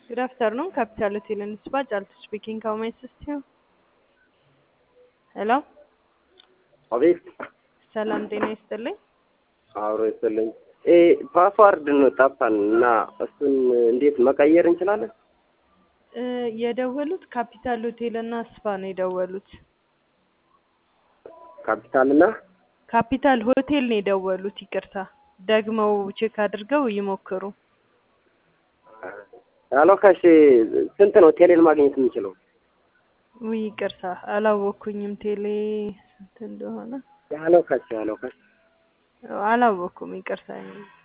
Good afternoon, Capital Hotel and Spa. Jalto speaking. How may I assist you? ሄሎ አቤት ሰላም ጤና ይስጥልኝ። አብሮ ይስጥልኝ። እ ፓስዋርድ ነው ጠፋን እና እሱን እንዴት መቀየር እንችላለን? እ የደወሉት ካፒታል ሆቴል እና ስፓ ነው የደወሉት። ካፒታል እና ካፒታል ሆቴል ነው የደወሉት። ይቅርታ ደግመው ቼክ አድርገው ይሞክሩ። ያለው ከሽ ስንት ነው ቴሌን ማግኘት የምንችለው? ውይ ይቅርታ አላወኩኝም ቴሌ ስንት እንደሆነ ያለው ከሽ ያለው ከሽ አላወኩም። ይቅርታ